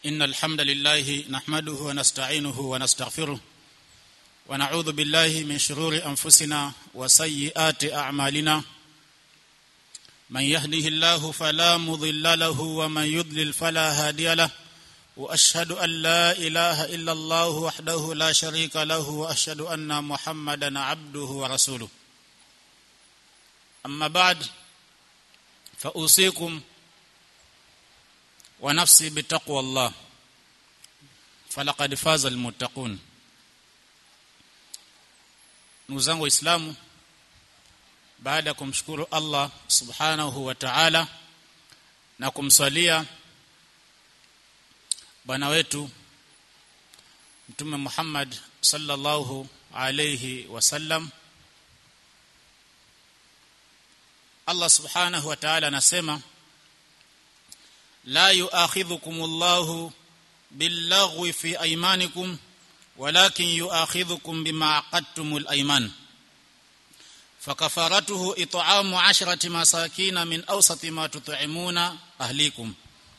إن الحمد لله نحمده ونستعينه ونستغفره ونعوذ بالله من شرور أنفسنا وسيئات أعمالنا من يهده الله فلا مضل له ومن يضلل فلا هادي له واشهد ان لا اله الا الله وحده لا شريك له واشهد ان محمدا عبده ورسوله اما بعد فاوصيكم ونفسي بتقوى الله فلقد فاز المتقون ndugu zangu waislamu baada ya kumshukuru Allah subhanahu wa ta'ala na kumswalia bwana wetu mtume Muhammad sallallahu alayhi wasallam Allah subhanahu wa ta'ala anasema la yu'akhidhukumullahu billaghwi fi aymanikum walakin yu'akhidhukum bima aqadtumul ayman فكفارته إطعام عشرة مساكين من أوسط ما تطعمون أهليكم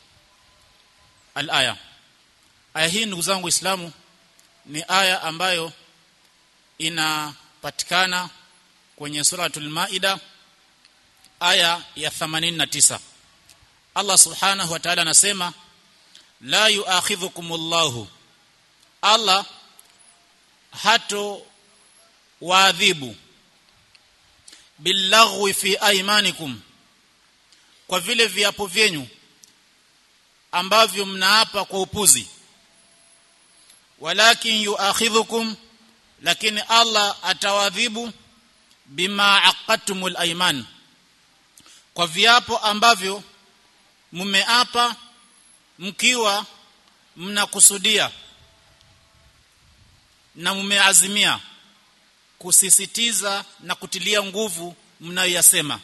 الآية aya hii ndugu zangu Waislamu ni aya ambayo inapatikana kwenye suratul Maida aya ya 89 Allah subhanahu wa ta'ala anasema la yu'akhidhukumullahu Allah hato waadhibu billaghwi fi aymanikum kwa vile viapo vyenyu ambavyo mnaapa kwa upuzi walakin yuakhidhukum lakini Allah atawadhibu bima aqattumul ayman kwa viapo ambavyo mmeapa mkiwa mnakusudia na mmeazimia kusisitiza na kutilia nguvu mnayoyasema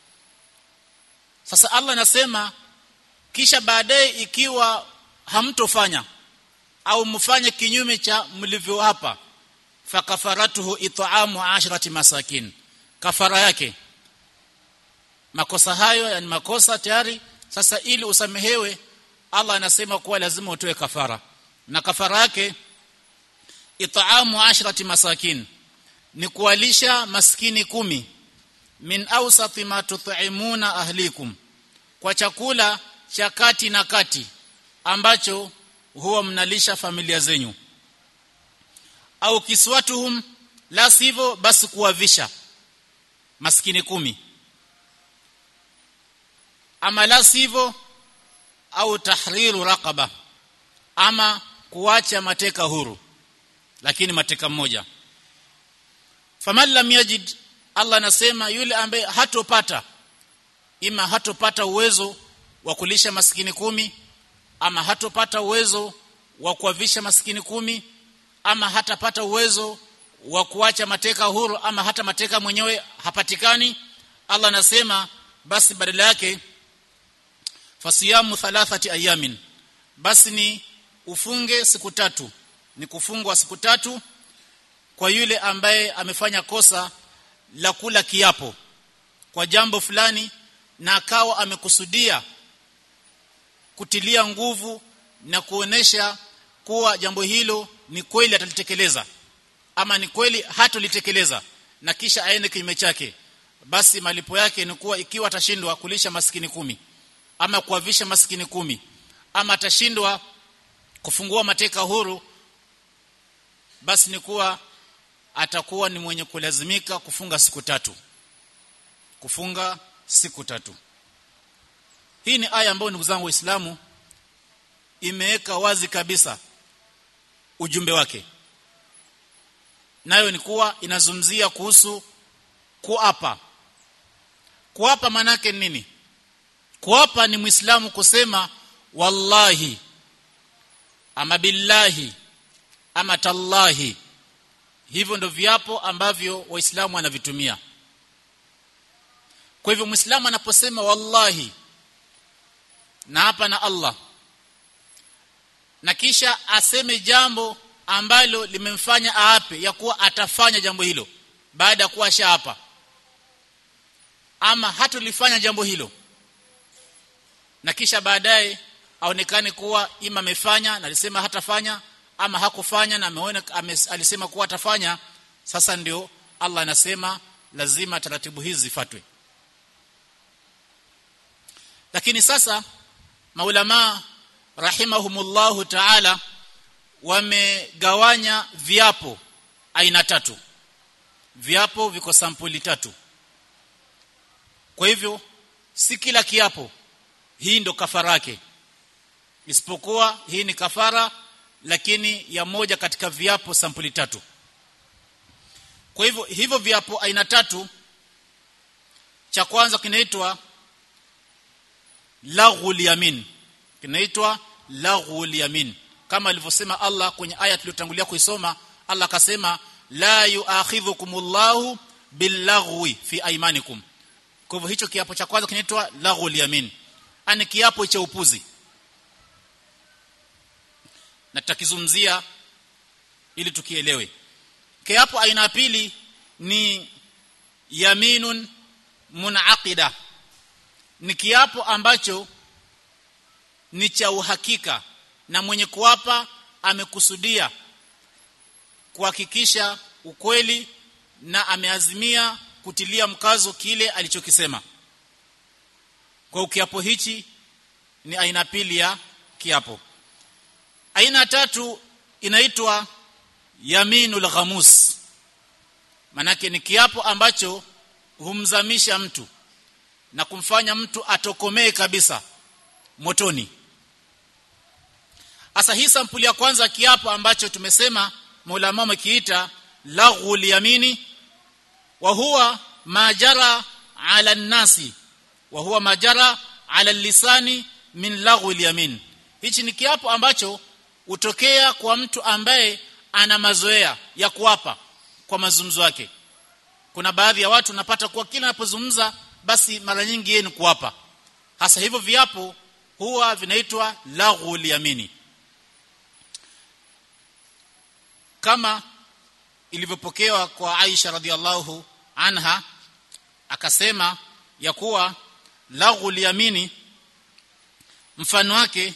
sasa Allah anasema kisha baadaye ikiwa hamtofanya au mfanye kinyume cha mlivyo hapa fakafaratuhu it'amu ashrati masakin kafara yake makosa hayo yani makosa tayari sasa ili usamehewe Allah anasema kuwa lazima utoe kafara na kafara yake it'amu ashrati masakin ni kuwalisha maskini kumi min awsati ma tut'imuna ahlikum kwa chakula cha kati na kati ambacho huwa mnalisha familia zenyu au kiswatuhum la sivyo basi kuwavisha maskini kumi ama la sivyo au tahriru raqaba ama kuacha mateka huru lakini mateka mmoja faman lam yajid Allah anasema yule ambaye hatopata ima hatopata uwezo wa kulisha maskini kumi ama hatopata uwezo wa kuwavisha maskini kumi ama hatapata uwezo wa kuacha mateka huru ama hata mateka mwenyewe hapatikani Allah anasema basi badala yake fasiyamu thalathati ayamin basi ni ufunge siku tatu ni kufungwa siku tatu kwa yule ambaye amefanya kosa la kula kiapo kwa jambo fulani na akawa amekusudia kutilia nguvu na kuonesha kuwa jambo hilo ni kweli atalitekeleza ama ni kweli hatolitekeleza na kisha aende kinyume chake basi malipo yake ni kuwa ikiwa atashindwa kulisha maskini kumi ama kuwavisha maskini kumi ama atashindwa kufungua mateka huru basi ni kuwa atakuwa ni mwenye kulazimika kufunga siku tatu kufunga siku tatu hii ni aya ambayo ndugu zangu waislamu imeweka wazi kabisa ujumbe wake nayo ni kuwa inazungumzia kuhusu kuapa kuapa manake nini kuapa ni muislamu kusema wallahi ama billahi ama tallahi hivyo ndo viapo ambavyo waislamu wanavitumia kwa hivyo muislamu anaposema wallahi na hapa na Allah na kisha aseme jambo ambalo limemfanya aape ya kuwa atafanya jambo hilo baada ya kuwa shaapa ama hatulifanya jambo hilo na kisha baadaye aonekane kuwa ima amefanya na alisema hatafanya ama hakufanya na ameona ame, alisema kuwa atafanya sasa ndio Allah anasema lazima taratibu hizi zifuatwe lakini sasa maulama rahimahumullahu ta'ala wamegawanya viapo aina tatu viapo viko sampuli tatu kwa hivyo si kila kiapo hii ndo kafara yake isipokuwa hii ni kafara lakini ya moja katika viapo sampuli tatu kwa hivyo hivyo viapo aina tatu cha kwanza kinaitwa laghul yamin kinaitwa laghul yamin kama alivyosema Allah kwenye aya tuliyotangulia kuisoma Allah akasema la yu'akhidhukumullahu billaghwi fi aymanikum kwa hivyo hicho kiapo cha kwanza kinaitwa laghul yamin ani kiapo cha upuzi na tutakizungumzia ili tukielewe kiapo aina ya pili ni yaminun munaqida ni kiapo ambacho ni cha uhakika na mwenye kuapa amekusudia kuhakikisha ukweli na ameazimia kutilia mkazo kile alichokisema kwa kiapo hichi ni aina pili ya kiapo aina tatu inaitwa yaminul ghamus manake ni kiapo ambacho humzamisha mtu na kumfanya mtu atokomee kabisa motoni asa hii sampuli ya kwanza kiapo ambacho tumesema maulama wamekiita laghul yamini wa huwa majara ala nasi wa huwa majara ala lisani min laghul yamin hichi ni kiapo ambacho utokea kwa mtu ambaye ana mazoea ya kuapa kwa mazungumzo yake kuna baadhi ya watu napata kuwa kila anapozungumza basi mara nyingi yeye ni kuapa hasa hivyo viapo huwa vinaitwa laghul yamini kama ilivyopokewa kwa Aisha radhiallahu anha akasema ya kuwa laghul yamini mfano wake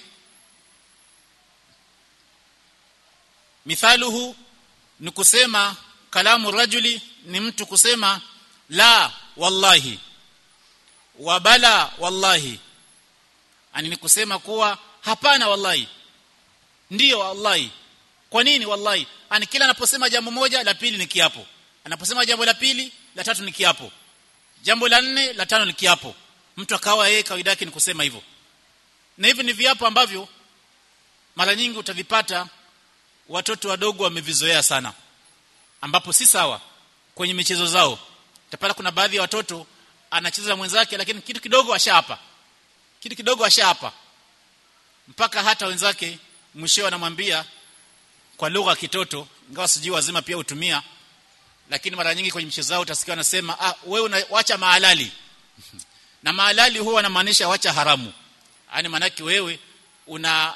mithaluhu ni kusema kalamu rajuli ni mtu kusema la wallahi wa bala wallahi ani ni kusema kuwa hapana wallahi ndiyo wallahi kwa nini wallahi ani kila anaposema jambo moja la pili ni kiapo anaposema jambo la pili la tatu ni kiapo jambo la nne la tano ni kiapo mtu akawa yeye kawaida yake ni kusema hivyo na hivi ni viapo ambavyo mara nyingi utavipata watoto wadogo wamevizoea sana ambapo si sawa kwenye michezo zao utapata kuna baadhi ya watoto anacheza na mwenzake lakini kitu kidogo ashapa kitu kidogo ashapa mpaka hata wenzake mwisho anamwambia kwa lugha kitoto ingawa sijui wazima pia hutumia lakini mara nyingi kwenye michezo zao utasikia wanasema ah wewe unaacha mahalali na mahalali huwa anamaanisha wacha haramu yani manaki wewe una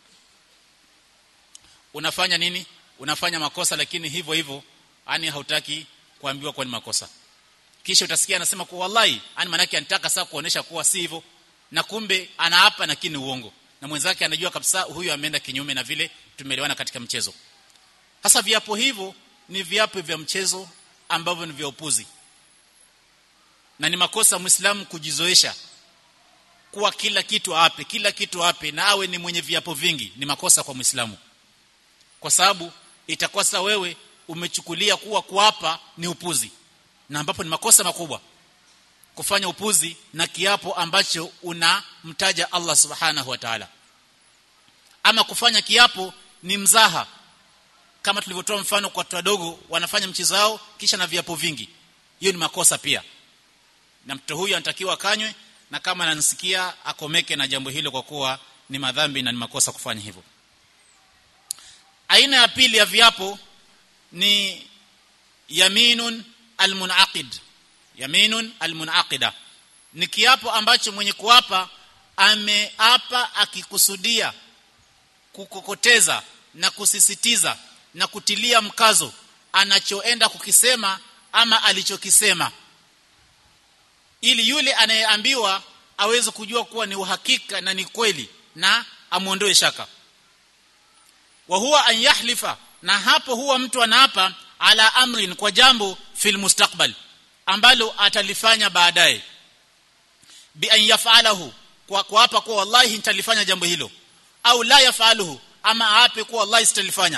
unafanya nini unafanya makosa lakini hivyo hivyo yani hautaki kuambiwa kwa ni makosa kisha utasikia anasema kwa wallahi yani manake anataka sasa kuonesha kuwa si hivyo na kumbe anaapa lakini uongo na mwenzake anajua kabisa huyu ameenda kinyume na vile tumeelewana katika mchezo sasa viapo hivyo ni viapo vya mchezo ambavyo ni vya upuzi na ni makosa muislamu kujizoesha kuwa kila kitu ape kila kitu ape na awe ni mwenye viapo vingi ni makosa kwa muislamu kwa sababu itakuwa sasa wewe umechukulia kuwa kuapa ni upuzi na ambapo ni makosa makubwa kufanya upuzi na kiapo ambacho unamtaja Allah subhanahu wa ta'ala ama kufanya kiapo ni mzaha kama tulivyotoa mfano kwa watu wadogo wanafanya mchezo wao kisha na viapo vingi hiyo ni makosa pia na mtoto huyu anatakiwa kanywe na kama ananisikia akomeke na jambo hilo kwa kuwa ni madhambi na ni makosa kufanya hivyo aina ya pili ya viapo ni yaminun almunaqid yaminun almunaqida ni kiapo ambacho mwenye kuapa ameapa akikusudia kukokoteza na kusisitiza na kutilia mkazo anachoenda kukisema ama alichokisema ili yule anayeambiwa aweze kujua kuwa ni uhakika na ni kweli na amuondoe shaka wa huwa an yahlifa na hapo huwa mtu anaapa ala amrin kwa jambo fil mustakbal ambalo atalifanya baadaye bi an yafalahu kwa kuapa kwa wallahi nitalifanya jambo hilo au la yafaluhu ama aape kwa wallahi sitalifanya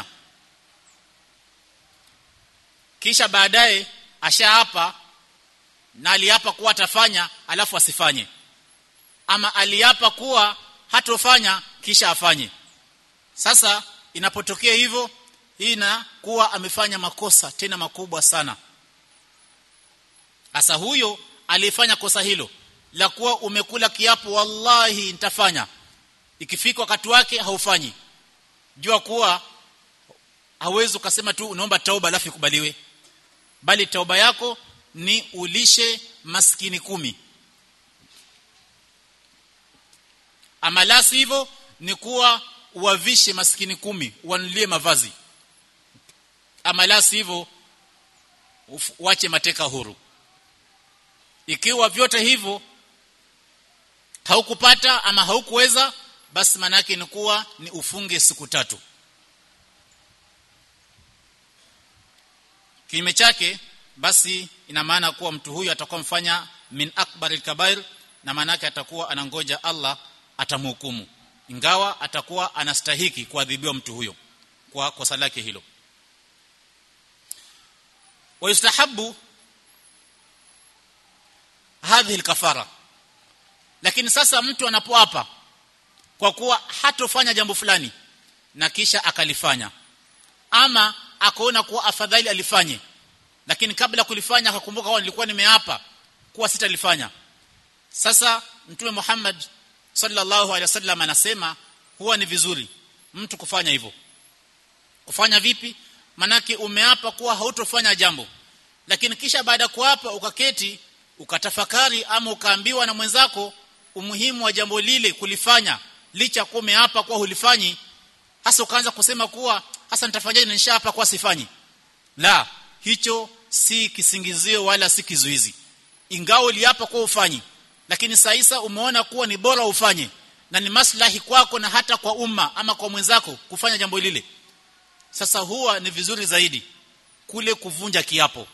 kisha baadaye ashaapa na aliapa kuwa atafanya alafu asifanye ama aliapa kuwa hatofanya kisha afanye sasa inapotokea hivyo hii na kuwa amefanya makosa tena makubwa sana sasa huyo alifanya kosa hilo la kuwa umekula kiapo wallahi nitafanya ikifika wakati wake haufanyi jua kuwa hauwezi ukasema tu unaomba tauba alafu ikubaliwe bali tauba yako ni ulishe maskini kumi ama la hivyo ni kuwa uwavishe maskini kumi wanulie mavazi ama la hivyo wache mateka huru ikiwa vyote hivyo haukupata ama haukuweza basi manake ni kuwa ni ufunge siku tatu kinyume chake basi ina maana kuwa mtu huyu atakuwa mfanya min akbaril kabair na maana yake atakuwa anangoja Allah atamhukumu ingawa atakuwa anastahiki kuadhibiwa mtu huyo kwa kosa lake hilo wayustahabu hadhihi alkafara lakini sasa mtu anapoapa kwa kuwa hatofanya jambo fulani na kisha akalifanya ama akaona kuwa afadhali alifanye lakini kabla kulifanya akakumbuka kwa nilikuwa nimeapa kuwa sitalifanya sasa mtume Muhammad sallallahu alaihi wasallam anasema huwa ni vizuri mtu kufanya hivyo kufanya vipi manake umeapa kuwa hautofanya jambo lakini kisha baada ya kuapa ukaketi ukatafakari ama ukaambiwa na mwenzako umuhimu wa jambo lile kulifanya licha kuwa umeapa kuwa hulifanyi hasa ukaanza kusema kuwa hasa nitafanyaje na nishaapa kuwa sifanyi la hicho si kisingizio wala si kizuizi ingawa uliapa kuwa ufanyi lakini saisa umeona kuwa ni bora ufanye na ni maslahi kwako na hata kwa umma ama kwa mwenzako kufanya jambo lile sasa huwa ni vizuri zaidi kule kuvunja kiapo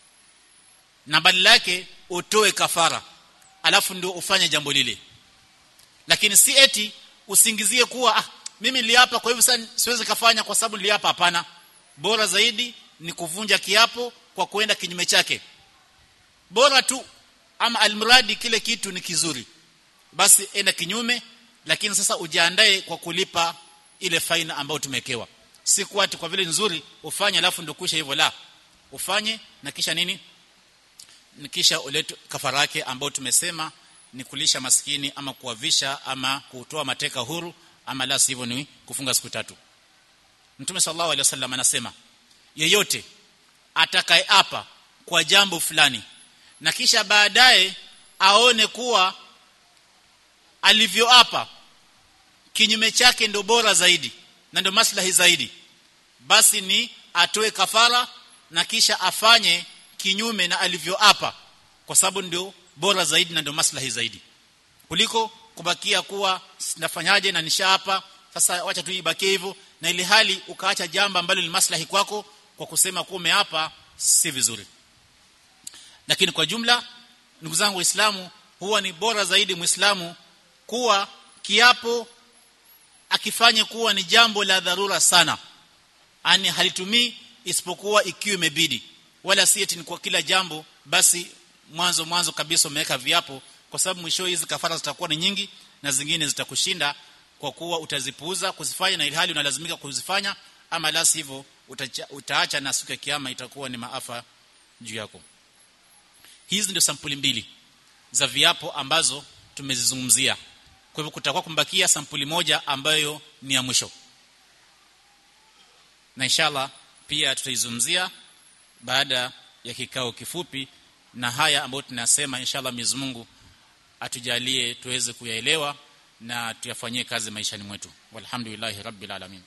na badala yake utoe kafara alafu ndio ufanye jambo lile lakini si eti usingizie kuwa ah mimi niliapa kwa hivyo sasa siwezi kafanya kwa sababu niliapa hapana bora zaidi ni kuvunja kiapo kwa kuenda kinyume chake bora tu ama almradi kile kitu ni kizuri basi enda kinyume lakini sasa ujiandae kwa kulipa ile faina ambayo tumekewa si kwa ati kwa vile nzuri ufanye alafu ndio kusha hivyo la ufanye na kisha nini kisha ulete kafara yake ambayo tumesema ni kulisha maskini ama kuwavisha ama kutoa mateka huru ama la sivyo ni kufunga siku tatu Mtume sallallahu alaihi wasallam anasema yeyote atakayeapa kwa jambo fulani na kisha baadaye aone kuwa alivyoapa kinyume chake ndio bora zaidi na ndio maslahi zaidi basi ni atoe kafara na kisha afanye kinyume na alivyoapa kwa sababu ndio bora zaidi na ndio maslahi zaidi kuliko kubakia kuwa nafanyaje na nishaapa sasa wacha tu ibakie hivyo na ili hali ukaacha jambo ambalo ni maslahi kwako kwa kusema kuwa umeapa si vizuri lakini kwa jumla ndugu zangu waislamu huwa ni bora zaidi muislamu kuwa kiapo akifanye kuwa ni jambo la dharura sana ani halitumii isipokuwa ikiwa imebidi wala si eti ni kwa kila jambo basi mwanzo mwanzo kabisa umeweka viapo kwa sababu mwisho hizi kafara zitakuwa ni nyingi na zingine zitakushinda kwa kuwa utazipuuza kuzifanya na ilhali unalazimika kuzifanya ama la sivyo utaacha na siku ya kiyama itakuwa ni maafa juu yako hizi ndio sampuli mbili za viapo ambazo tumezizungumzia kwa hivyo kutakuwa kumbakia sampuli moja ambayo ni ya mwisho na inshallah pia tutaizungumzia baada ya kikao kifupi na haya ambayo tunasema inshallah Mwenyezi Mungu atujalie tuweze kuyaelewa na tuyafanyie kazi maishani mwetu walhamdulillahi rabbil alamin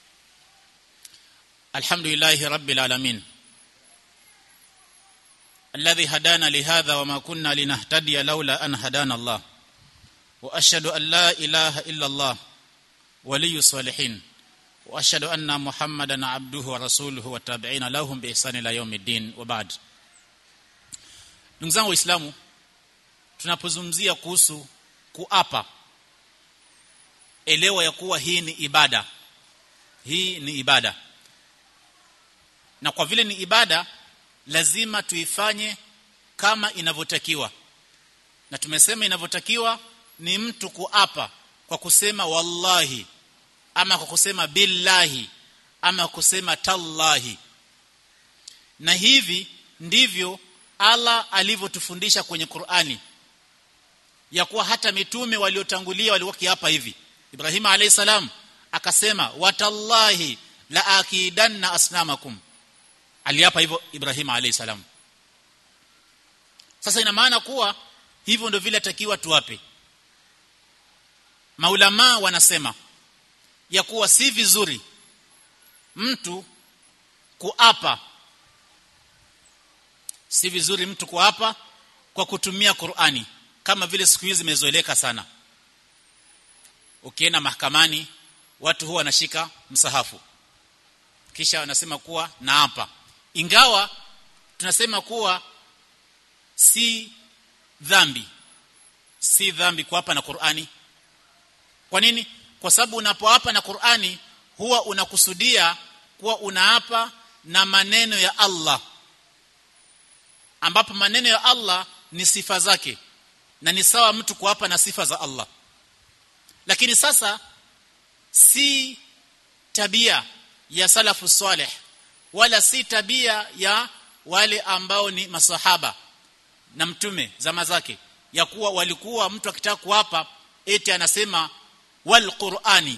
alhamdulillahi rabbil alamin الذي هدانا لهذا وما كنا لنهتدي لولا أن هدانا الله وأشهد أن لا إله إلا الله ولي الصالحين وأشهد أن محمدا عبده ورسوله والتابعين لهم بإحسان إلى يوم الدين وبعد ndugu zangu waislamu tunapozungumzia kuhusu kuapa elewa ya kuwa hii ni ibada hii ni ibada na kwa vile ni ibada lazima tuifanye kama inavyotakiwa na tumesema inavyotakiwa ni mtu kuapa kwa kusema wallahi ama kwa kusema billahi ama kusema tallahi na hivi ndivyo Allah alivyotufundisha kwenye Qur'ani ya kuwa hata mitume waliotangulia walikuwa kiapa hivi Ibrahim alayhi salam akasema watallahi la akidanna asnamakum aliapa hivyo Ibrahim alayhi salam sasa ina maana kuwa hivyo ndio vile takiwa tuwape maulama wanasema ya kuwa si vizuri mtu kuapa si vizuri mtu kuapa kwa kutumia Qur'ani kama vile siku hizi zimezoeleka sana ukienda mahakamani watu huwa wanashika msahafu kisha wanasema kuwa naapa ingawa tunasema kuwa si dhambi si dhambi kuapa na Qur'ani kwa nini kwa sababu unapoapa na Qur'ani huwa unakusudia kuwa unaapa na maneno ya Allah ambapo maneno ya Allah ni sifa zake na ni sawa mtu kuapa na sifa za Allah lakini sasa si tabia ya salafu saleh wala si tabia ya wale ambao ni masahaba na mtume zama zake ya kuwa walikuwa mtu akitaka kuapa eti anasema wal qur'ani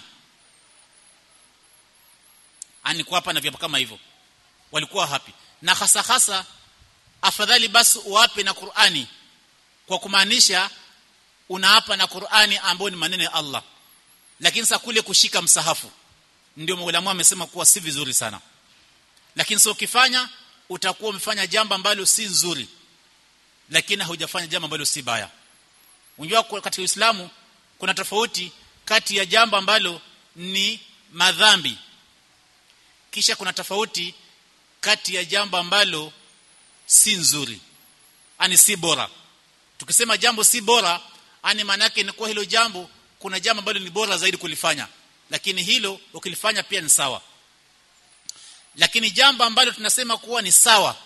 ani kuapa na viapo kama hivyo walikuwa hapi na hasa hasa afadhali basi uape na Qur'ani kwa kumaanisha unaapa na Qur'ani ambayo ni maneno ya Allah lakini sasa kule kushika msahafu ndio maulama wamesema kuwa si vizuri sana lakini sio ukifanya utakuwa umefanya jambo ambalo si nzuri lakini hujafanya jambo ambalo si baya unajua katika Uislamu kuna tofauti kati ya jambo ambalo ni madhambi kisha kuna tofauti kati ya jambo ambalo si nzuri ani si bora tukisema jambo si bora ani maana yake ni kwa hilo jambo kuna jambo ambalo ni bora zaidi kulifanya lakini hilo ukilifanya pia ni sawa lakini jambo ambalo tunasema kuwa ni sawa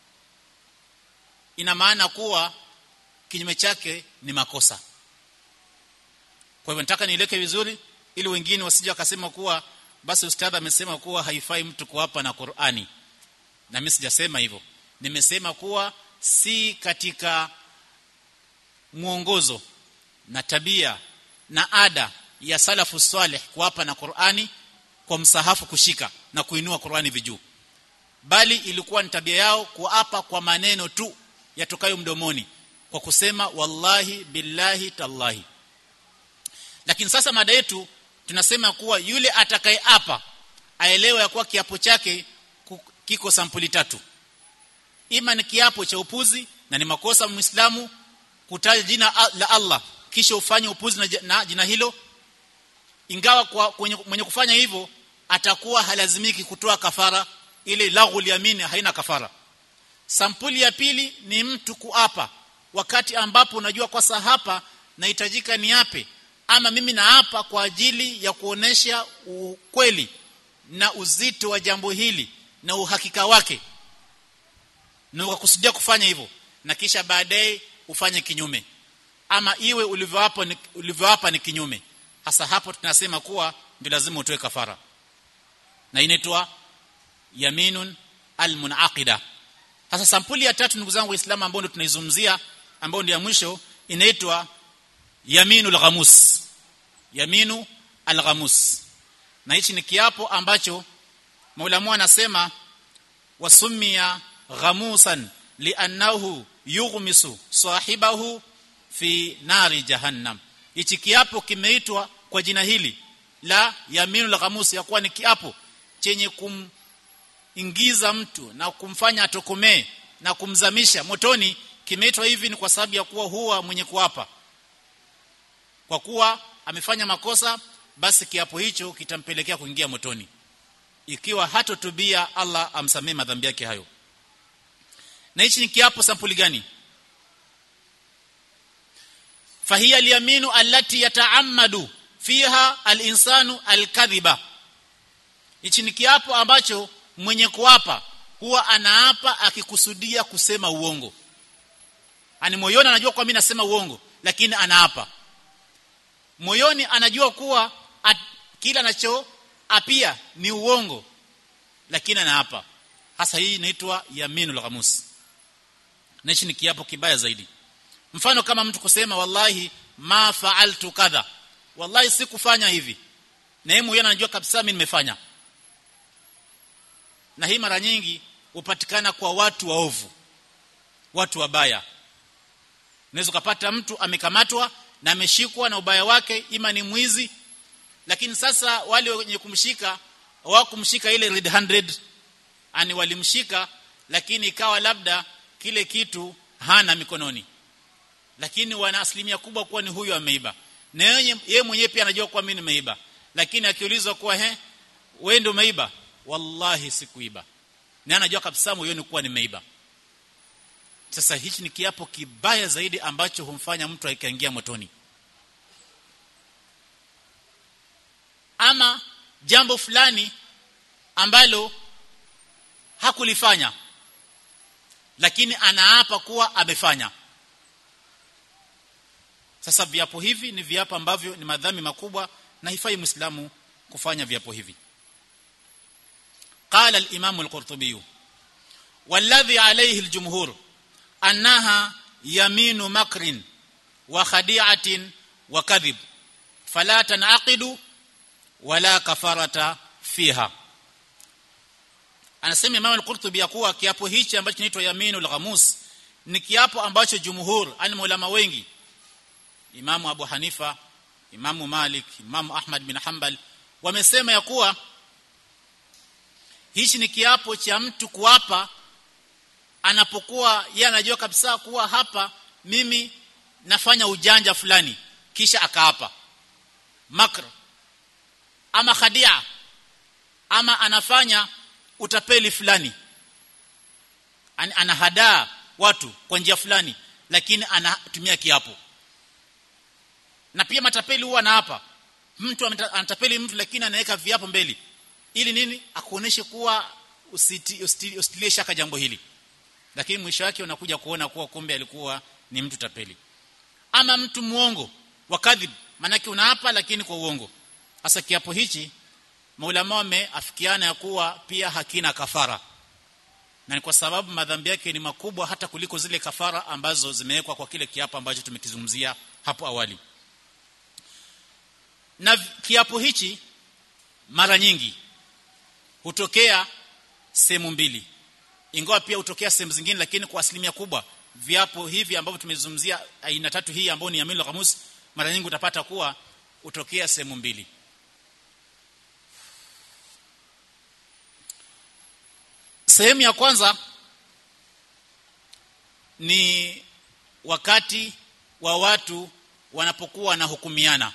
ina maana kuwa kinyume chake ni makosa kwa hivyo nataka nieleke vizuri ili wengine wasije wakasema kuwa basi ustadha amesema kuwa haifai mtu kuapa na Qur'ani na mimi sijasema hivyo nimesema kuwa si katika mwongozo na tabia na ada ya salafu salih kuapa na Qur'ani kwa msahafu kushika na kuinua Qur'ani vijuu bali ilikuwa ni tabia yao kuapa kwa maneno tu yatokayo mdomoni kwa kusema wallahi billahi tallahi lakini sasa mada yetu tunasema kuwa yule atakayeapa aelewe ya kuwa kiapo chake kiko sampuli tatu ima ni kiapo cha upuzi na ni makosa muislamu kutaja jina la Allah kisha ufanye upuzi na, na jina hilo ingawa kwa kwenye, mwenye kufanya hivyo atakuwa halazimiki kutoa kafara ili laghul yamini haina kafara sampuli ya pili ni mtu kuapa wakati ambapo unajua kwa saa hapa nahitajika niape ama mimi naapa kwa ajili ya kuonesha ukweli na uzito wa jambo hili na uhakika wake na ukakusudia kufanya hivyo na kisha baadaye ufanye kinyume ama iwe ulivyoapa ni, ulivyoapa ni kinyume hasa hapo tunasema kuwa ndio lazima utoe kafara na inaitwa yaminun almunaqida hasa sampuli ya tatu ndugu zangu waislamu ambao ndio tunaizungumzia ambao ndio ya mwisho inaitwa yaminul ghamus yaminu alghamus na hichi ni kiapo ambacho maulamu anasema wasumia ghamusan li'annahu yughmisu sahibahu fi nari jahannam hichi kiapo kimeitwa kwa jina hili la yaminul ghamus ya kuwa ni kiapo chenye kumingiza mtu na kumfanya atokomee na kumzamisha motoni kimeitwa hivi ni kwa sababu ya kuwa huwa mwenye kuapa kwa kuwa amefanya makosa basi kiapo hicho kitampelekea kuingia motoni ikiwa hatotubia Allah amsamee madhambi yake hayo na hichi ni kiapo sampuli gani fahiya alyaminu allati yata'ammadu fiha al-insanu al-kadhiba hichi ni kiapo ambacho mwenye kuapa huwa anaapa akikusudia kusema uongo ani moyoni anajua kwa mimi nasema uongo lakini anaapa moyoni anajua kuwa at, kila anacho apia ni uongo lakini anaapa hasa hii inaitwa yaminul ghamus na hichi ni kiapo kibaya zaidi mfano kama mtu kusema wallahi ma fa'altu kadha wallahi sikufanya hivi na yeye mwenyewe anajua kabisa mimi nimefanya na hii mara nyingi hupatikana kwa watu waovu watu wabaya unaweza kupata mtu amekamatwa na ameshikwa na ubaya wake ima ni mwizi lakini sasa wale wenye kumshika hawakumshika ile red 100 ani walimshika lakini ikawa labda kile kitu hana mikononi lakini wana asilimia kubwa kuwa ni huyu ameiba na yeye mwenyewe pia anajua kuwa mimi nimeiba lakini akiulizwa kuwa he wewe ndio umeiba wallahi sikuiba na anajua kabisa moyoni kuwa nimeiba sasa hichi ni kiapo kibaya zaidi ambacho humfanya mtu akaingia motoni ama jambo fulani ambalo hakulifanya lakini anaapa kuwa amefanya sasa viapo hivi ni viapo ambavyo ni madhambi makubwa na hifai muislamu kufanya viapo hivi قال الامام القرطبي والذي عليه الجمهور انها يمين مكر وخديعه وكذب فلا تنعقد ولا كفاره فيها anasema Imam al-Qurtubi ya kuwa kiapo hichi ambacho kinaitwa yaminul ghamus ni kiapo ambacho jumhur ani maulama wengi Imam Abu Hanifa Imam Malik Imam Ahmad bin Hanbal wamesema ya kuwa hichi ni kiapo cha mtu kuapa anapokuwa yeye anajua kabisa kuwa hapa mimi nafanya ujanja fulani kisha akaapa makr ama khadia ama anafanya utapeli fulani An, anahadaa watu kwa njia fulani lakini anatumia kiapo na pia matapeli huwa anaapa mtu anatapeli mtu lakini anaweka viapo mbele ili nini akuoneshe kuwa usiti, usiti, usitilie shaka jambo hili lakini mwisho wake unakuja kuona kuwa kumbe alikuwa ni mtu tapeli ama mtu muongo wa kadhib manake unaapa lakini kwa uongo hasa kiapo hichi maulama wameafikiana ya kuwa pia hakina kafara na ni kwa sababu madhambi yake ni makubwa hata kuliko zile kafara ambazo zimewekwa kwa kile kiapo ambacho tumekizungumzia hapo awali na kiapo hichi mara nyingi hutokea sehemu mbili ingawa pia hutokea sehemu zingine lakini kwa asilimia kubwa viapo hivi ambavyo tumezungumzia aina tatu hii ambayo ni yamil ghamus mara nyingi utapata kuwa hutokea sehemu mbili sehemu ya kwanza ni wakati wa watu wanapokuwa wanahukumiana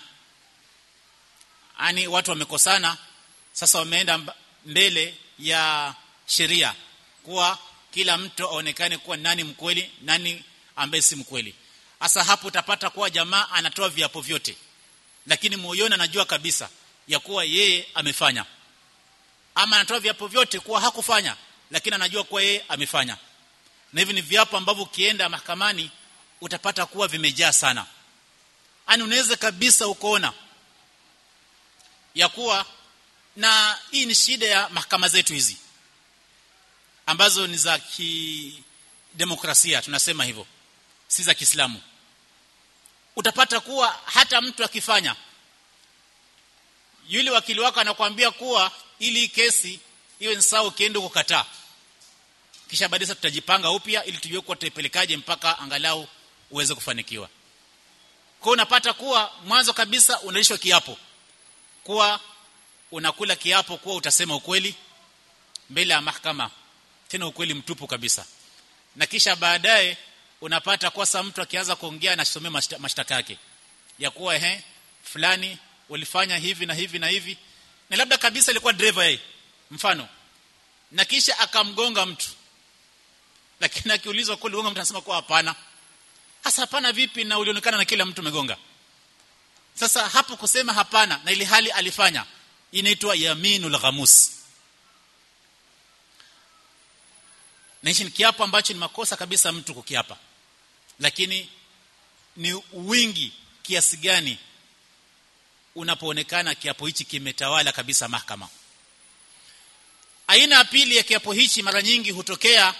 yani watu wamekosana sasa wameenda mbele ya sheria kuwa kila mtu aonekane kuwa nani mkweli nani ambaye si mkweli hasa hapo utapata kuwa jamaa anatoa viapo vyote lakini moyoni anajua kabisa ya kuwa yeye amefanya ama anatoa viapo vyote kuwa hakufanya lakini anajua kuwa yeye amefanya na hivi ni viapo ambavyo ukienda mahakamani utapata kuwa vimejaa sana ani unaweza kabisa ukoona ya kuwa na hii ni shida ya mahakama zetu hizi ambazo ni za kidemokrasia tunasema hivyo si za Kiislamu utapata kuwa hata mtu akifanya yule wakili wako anakuambia kuwa ili kesi iwe ni sawa ukienda kukataa kisha baadaye tutajipanga upya ili tujue kuwa tutaipelekaje mpaka angalau uweze kufanikiwa kwa unapata kuwa mwanzo kabisa unalishwa kiapo kuwa unakula kiapo kuwa utasema ukweli mbele ya mahakama tena ukweli mtupu kabisa na kisha baadaye unapata kwa sa mtu akianza kuongea na somea mashtaka yake ya kuwa ehe fulani ulifanya hivi na hivi na hivi na labda kabisa ilikuwa driver yeye mfano na kisha akamgonga mtu lakini akiulizwa kule gonga mtu anasema kwa hapana hasa hapana vipi na ulionekana na kila mtu umegonga sasa hapo kusema hapana na ili hali alifanya inaitwa yaminul ghamus na hichi ni kiapo ambacho ni makosa kabisa mtu kukiapa lakini ni wingi kiasi gani unapoonekana kiapo hichi kimetawala kabisa mahakama aina ya pili ya kiapo hichi mara nyingi hutokea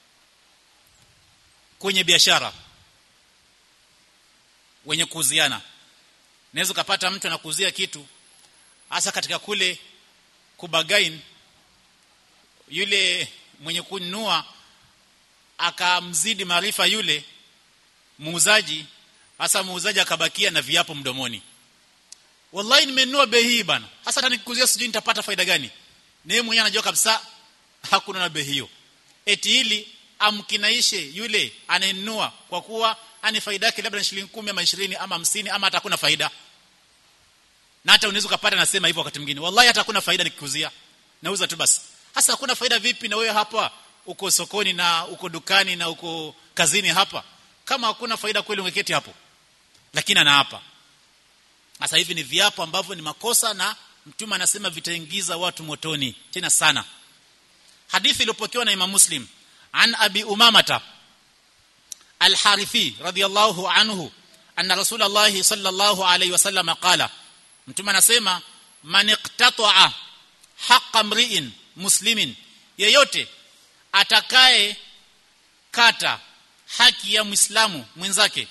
kwenye biashara wenye kuuziana naweza kupata mtu anakuuzia kitu hasa katika kule kubagain yule mwenye kununua akamzidi maarifa yule muuzaji hasa muuzaji akabakia na viapo mdomoni wallahi nimenunua bei hii bana hasa hata nikikuzia sijui nitapata faida gani naye mwenyewe anajua kabisa hakuna na bei hiyo eti ili amkinaishe yule anayenunua kwa kuwa ani faida yake labda ni shilingi 10 ama 20 ama 50 ama hata hakuna faida na hata unaweza kupata nasema hivyo wakati mwingine wallahi hata hakuna faida nikikuzia nauza tu basi hasa hakuna faida vipi na wewe hapa uko sokoni na uko dukani na uko kazini hapa kama hakuna faida kweli ungeketi hapo lakini ana hapa sasa hivi ni viapo ambavyo ni makosa na mtume anasema vitaingiza watu motoni tena sana hadithi iliyopokewa na Imam Muslim an Abi Umamata Al-Harithi radiyallahu anhu anna Rasulullah sallallahu alayhi wasallam qala mtume anasema man iqtata'a haqqa mri'in muslimin yeyote atakaye kata haki ya muislamu mwenzake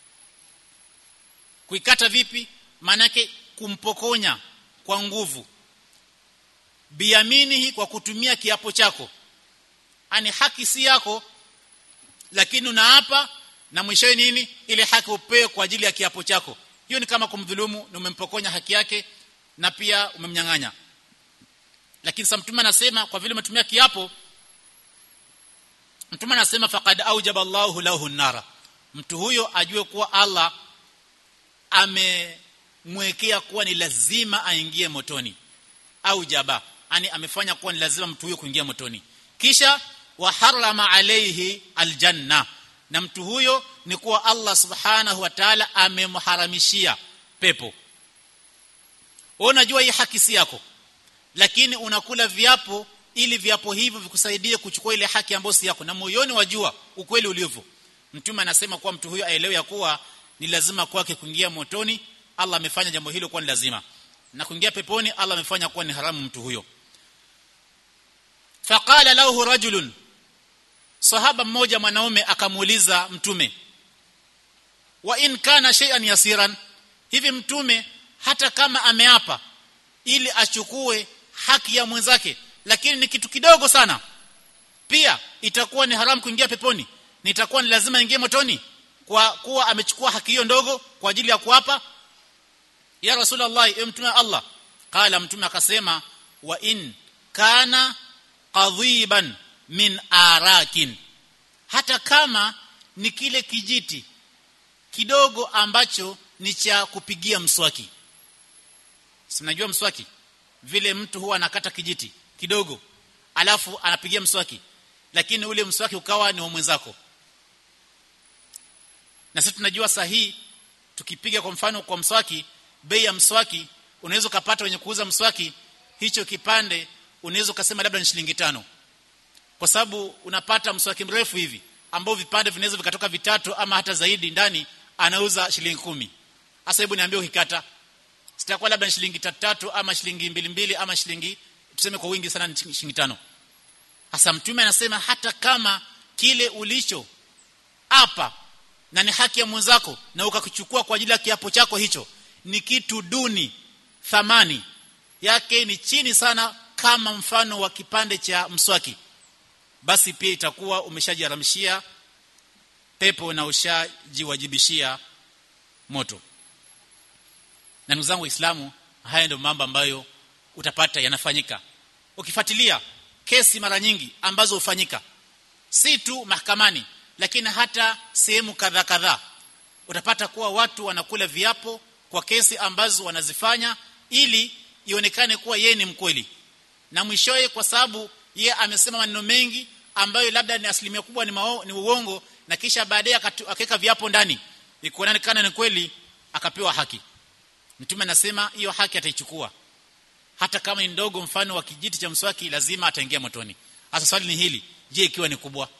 kuikata vipi manake kumpokonya kwa nguvu biaminihi kwa kutumia kiapo chako ani haki si yako lakini unaapa na mwishowe nini ile haki upewe kwa ajili ya kiapo chako hiyo ni kama kumdhulumu na umempokonya haki yake na pia umemnyang'anya lakini sasa mtume anasema kwa vile umetumia kiapo mtume anasema faqad aujaba Allahu lahu nara mtu huyo ajue kuwa Allah amemwekea kuwa ni lazima aingie motoni aujaba yani amefanya kuwa ni lazima mtu huyo kuingia motoni kisha wa harama alayhi aljanna na mtu huyo ni kuwa Allah subhanahu wa ta'ala amemharamishia pepo unajua hii haki si yako lakini unakula viapo ili viapo hivyo vikusaidie kuchukua ile haki ambayo si yako na moyoni wajua ukweli ulivyo mtume anasema kuwa mtu huyo aelewe ya kuwa ni lazima kwake kuingia motoni Allah amefanya jambo hilo kuwa ni lazima na kuingia peponi Allah amefanya kuwa ni haramu mtu huyo faqala lahu rajulun sahaba mmoja mwanaume akamuuliza mtume wa in kana shay'an yasiran hivi mtume hata kama ameapa ili achukue haki ya mwenzake lakini ni kitu kidogo sana pia itakuwa ni haramu kuingia peponi ni itakuwa ni lazima ingie motoni kwa kuwa amechukua haki hiyo ndogo kwa ajili ya kuapa ya rasulullah mtume Allah qala mtume akasema wa in kana qadhiban min arakin hata kama ni kile kijiti kidogo ambacho ni cha kupigia mswaki sinajua mswaki vile mtu huwa anakata kijiti kidogo alafu anapigia mswaki lakini ule mswaki ukawa ni wa mwenzako na sisi tunajua sahihi tukipiga kwa mfano kwa mswaki bei ya mswaki unaweza kupata wenye kuuza mswaki hicho kipande unaweza kusema labda ni shilingi tano kwa sababu unapata mswaki mrefu hivi ambao vipande vinaweza vikatoka vitatu ama hata zaidi ndani anauza shilingi kumi hasa hebu niambie ukikata sitakuwa labda shilingi tatu tatu ama shilingi mbili mbili ama shilingi tuseme kwa wingi sana ni shilingi tano hasa mtume anasema hata kama kile ulicho hapa na ni haki ya mwenzako na ukakichukua kwa ajili ya kiapo chako hicho ni kitu duni thamani yake ni chini sana kama mfano wa kipande cha mswaki basi pia itakuwa umeshajiharamishia pepo na ushajiwajibishia moto na ndugu zangu waislamu haya ndio mambo ambayo utapata yanafanyika ukifuatilia kesi mara nyingi ambazo hufanyika si tu mahakamani lakini hata sehemu kadha kadha utapata kuwa watu wanakula viapo kwa kesi ambazo wanazifanya ili ionekane kuwa yeye ni mkweli na mwishowe kwa sababu yeye amesema maneno mengi ambayo labda ni asilimia kubwa ni, mao, ni uongo na kisha baadaye akaweka viapo ndani ikuonekana ni kweli akapewa haki mtume anasema hiyo haki ataichukua hata kama ni ndogo mfano wa kijiti cha mswaki lazima ataingia motoni hasa swali ni hili je ikiwa ni kubwa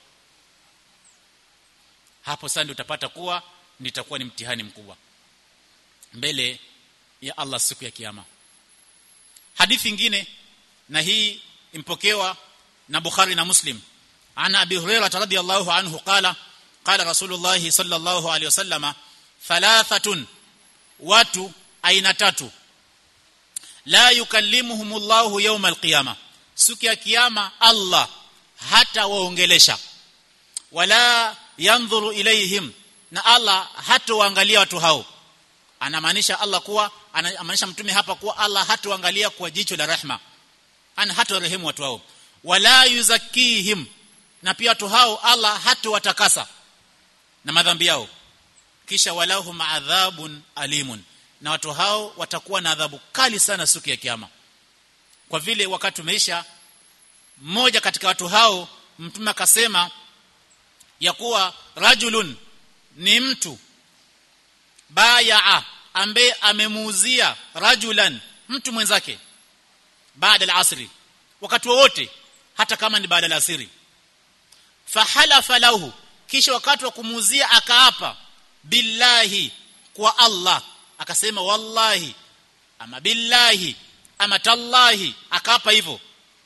hapo sasa ndio utapata kuwa nitakuwa ni mtihani mkubwa mbele ya Allah siku ya kiyama hadithi nyingine na hii impokewa na Bukhari na Muslim ana Abi Hurairah radhiyallahu anhu qala qala Rasulullah sallallahu alayhi wasallama thalathatun watu aina tatu la yukallimuhumullahu yawm alqiyama siku ya kiyama Allah hata waongelesha wala yanzuru ilayhim na Allah hatoangalia watu hao anamaanisha Allah kuwa anamaanisha mtume hapa kuwa Allah hatoangalia kwa jicho la rehma ana hatorehemu watu hao wala yuzakihim na pia watu hao Allah hatowatakasa na madhambi yao kisha walahum adhabun alimun na watu hao watakuwa na adhabu kali sana siku ya kiyama kwa vile wakati umeisha mmoja katika watu hao mtume akasema ya kuwa rajulun ni mtu bayaa ambaye amemuuzia rajulan mtu mwenzake baada al-asri wakati wowote hata kama ni baada al-asri fahalafa lahu kisha wakati wa kumuuzia akaapa billahi kwa Allah akasema wallahi ama billahi ama tallahi akaapa hivyo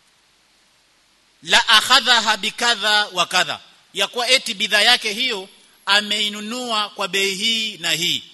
la akhadhaha bikadha wa kadha ya kuwa eti bidhaa yake hiyo ameinunua kwa bei hii na hii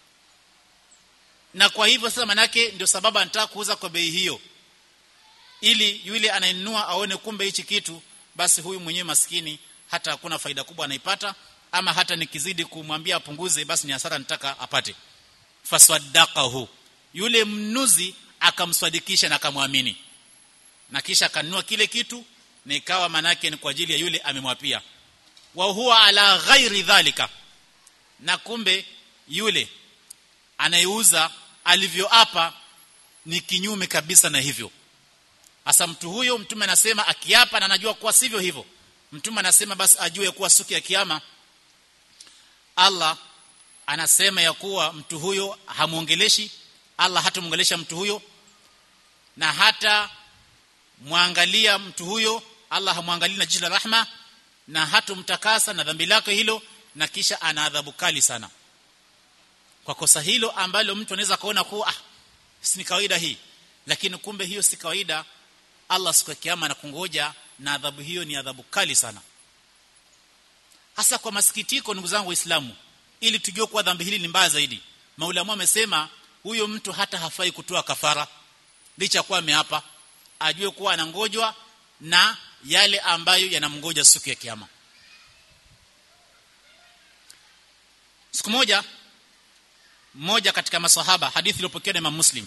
na kwa hivyo sasa manake ndio sababu anataka kuuza kwa bei hiyo ili yule anayenunua aone kumbe hichi kitu basi huyu mwenyewe maskini hata hakuna faida kubwa anaipata ama hata nikizidi kumwambia apunguze basi ni hasara nitaka apate faswaddaqahu yule mnuzi akamswadikisha na akamwamini na kisha akanunua kile kitu na ikawa manake ni kwa ajili ya yule amemwapia wa huwa ala ghairi dhalika na kumbe yule anayeuza alivyoapa ni kinyume kabisa na hivyo hasa mtu huyo mtume anasema akiapa na anajua kuwa sivyo hivyo mtume anasema basi ajue kuwa siku ya kiyama Allah anasema ya kuwa mtu huyo hamuongeleshi Allah hatamuongelesha mtu huyo na hata muangalia mtu huyo Allah hamwangalii na jicho la rahma na hatumtakasa na dhambi lake hilo na kisha ana adhabu kali sana kwa kosa hilo ambalo mtu anaweza kaona kuwa ah si ni kawaida hii lakini kumbe hiyo si kawaida Allah siku ya kiyama anakungoja na adhabu hiyo ni adhabu kali sana hasa kwa masikitiko ndugu zangu waislamu ili tujue kuwa dhambi hili ni mbaya zaidi maulamu amesema huyo mtu hata hafai kutoa kafara licha kuwa ameapa ajue kuwa anangojwa na yale ambayo yanamngoja siku ya kiyama siku moja mmoja katika masahaba hadithi iliyopokewa na Imam Muslim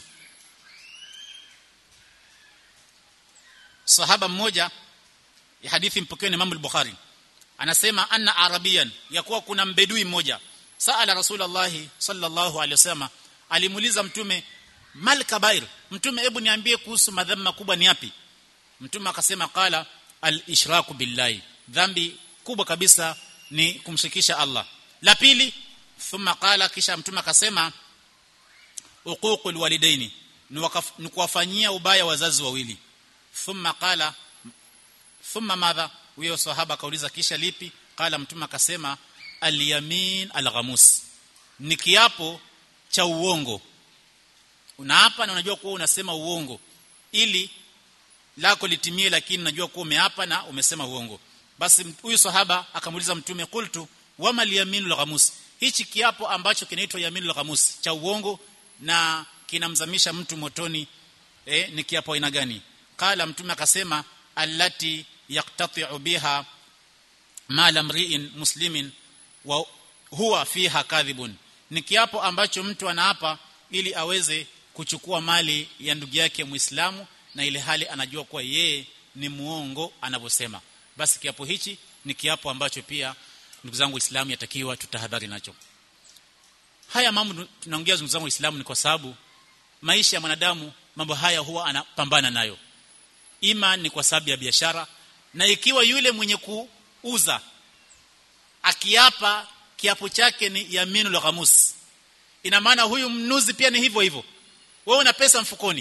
sahaba mmoja ya hadithi mpokewa na Imam al-Bukhari anasema anna arabiyan ya kuwa kuna mbedui mmoja saala rasulullah sallallahu alaihi wasallam alimuuliza mtume mal kabair mtume hebu niambie kuhusu madhambi makubwa ni yapi mtume akasema qala al ishraku billahi dhambi kubwa kabisa ni kumshirikisha Allah la pili thumma qala kisha mtume akasema uququl walidaini ni kuwafanyia ubaya wazazi wawili thumma qala thumma madha huyo sahaba akauliza kisha lipi qala mtume akasema al-yamin al-ghamus ni kiapo cha uongo unaapa na unajua kuwa unasema uongo ili lako litimie lakini unajua kuwa umeapa na umesema uongo basi huyu sahaba akamuuliza mtume qultu wama al-yaminul ghamus hichi kiapo ambacho kinaitwa yaminul ghamus cha uongo na kinamzamisha mtu motoni eh, ni kiapo aina gani qala mtume akasema allati yaqtati'u biha mala mri'in muslimin wa huwa fiha kadhibun ni kiapo ambacho mtu anaapa ili aweze kuchukua mali ya ndugu yake muislamu na ile hali anajua kuwa yeye ni muongo anavyosema basi kiapo hichi ni kiapo ambacho pia ndugu zangu Uislamu yatakiwa tutahadhari nacho haya mambo tunaongea ndugu zangu Uislamu ni kwa sababu maisha ya mwanadamu mambo haya huwa anapambana nayo ima ni kwa sababu ya biashara na ikiwa yule mwenye kuuza akiapa kiapo chake ni yaminul ghamus ina maana huyu mnuzi pia ni hivyo hivyo wewe una pesa mfukoni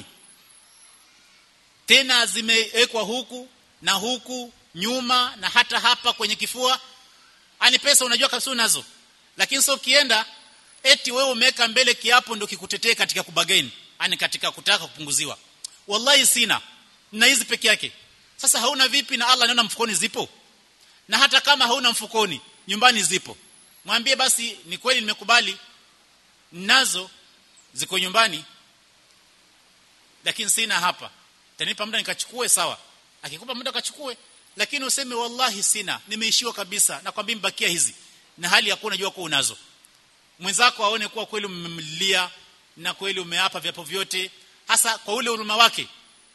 tena zimewekwa huku na huku nyuma na hata hapa kwenye kifua ani pesa unajua kabisa unazo lakini sio ukienda eti wewe umeweka mbele kiapo ndio kikutetee katika kubagaini ani katika kutaka kupunguziwa wallahi sina na hizi peke yake sasa hauna vipi na Allah anaona mfukoni zipo na hata kama hauna mfukoni nyumbani zipo mwambie basi ni kweli nimekubali nazo ziko nyumbani lakini sina hapa tanipa muda nikachukue sawa akikupa muda kachukue lakini useme wallahi sina nimeishiwa kabisa na kwambia mbakia hizi na hali ya kuwa unajua kuwa unazo mwenzako aone kuwa kweli umemlilia na kweli umeapa vyapo vyote hasa kwa ule huruma wake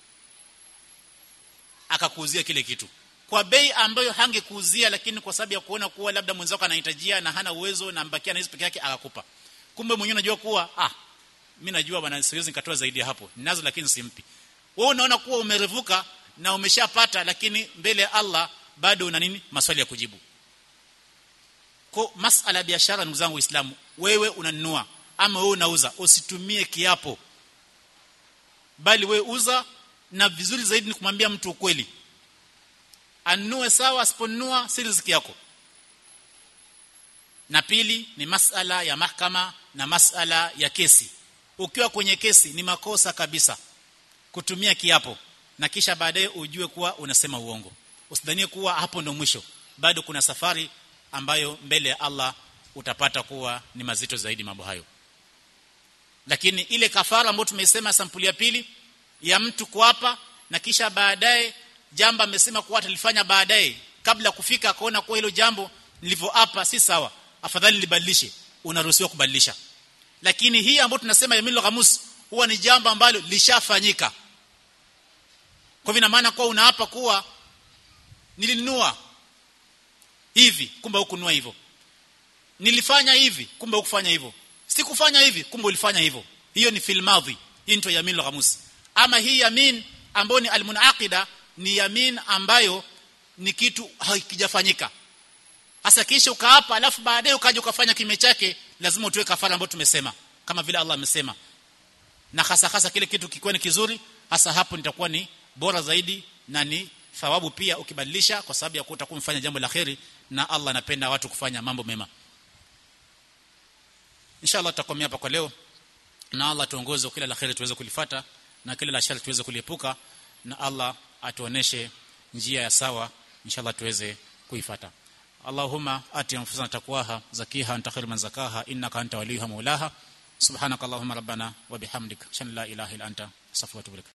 akakuuzia kile kitu kwa bei ambayo hangekuuzia lakini kwa sababu ya kuona kuwa labda mwenzako anahitajia na hana uwezo na mbakia na hizo peke yake akakupa kumbe mwenyewe unajua kuwa ah mimi najua bwana siwezi nikatoa zaidi ya hapo ninazo lakini simpi wewe unaona kuwa umerevuka na umeshapata lakini mbele ya Allah bado una nini maswali ya kujibu kwa masala ya biashara ndugu zangu waislamu wewe unanunua ama wewe unauza usitumie kiapo bali wewe uza na vizuri zaidi ni kumwambia mtu ukweli anunue sawa asiponunua si riziki yako na pili ni masala ya mahakama na masala ya kesi ukiwa kwenye kesi ni makosa kabisa kutumia kiapo na kisha baadaye ujue kuwa unasema uongo usidhanie kuwa hapo ndo mwisho bado kuna safari ambayo mbele ya Allah utapata kuwa ni mazito zaidi mambo hayo lakini ile kafara ambayo tumesema sampuli ya pili ya mtu kuapa na kisha baadaye jambo amesema kuwa atalifanya baadaye kabla kufika akaona kuwa hilo jambo nilivyoapa si sawa afadhali libadilishe unaruhusiwa kubadilisha lakini hii ambayo tunasema yaminul ghamus huwa ni jambo ambalo lishafanyika kwa hivyo maana kuwa unaapa kuwa nilinunua hivi kumbe hukununua hivyo nilifanya hivi kumbe hukufanya hivyo sikufanya hivi kumbe ulifanya hivyo hiyo ni fil madhi hii ndio yaminul ghamus ama hii yamin ambayo ni almunaqida ni yamin ambayo ni kitu hakijafanyika hasa kisha ukaapa alafu baadaye ukaja ukafanya kime chake lazima utoe kafara ambayo tumesema kama vile Allah amesema na hasa hasa kile kitu kikiwa ni kizuri hasa hapo nitakuwa ni bora zaidi na ni thawabu pia ukibadilisha kwa sababu ya kuta kumfanya jambo la kheri na Allah anapenda watu kufanya mambo mema inshallah tutakomea hapa kwa leo na Allah tuongoze kila la kheri tuweze kulifata na kila la shari tuweze kuliepuka na Allah atuoneshe njia ya sawa inshallah tuweze kuifata Allahumma ati anfusana taqwaha zakiha anta khairu man zakaha innaka anta waliyuha maulaha subhanaka allahumma rabbana wa bihamdika shan la ilaha illa anta astaghfiruka wa atubu ilaik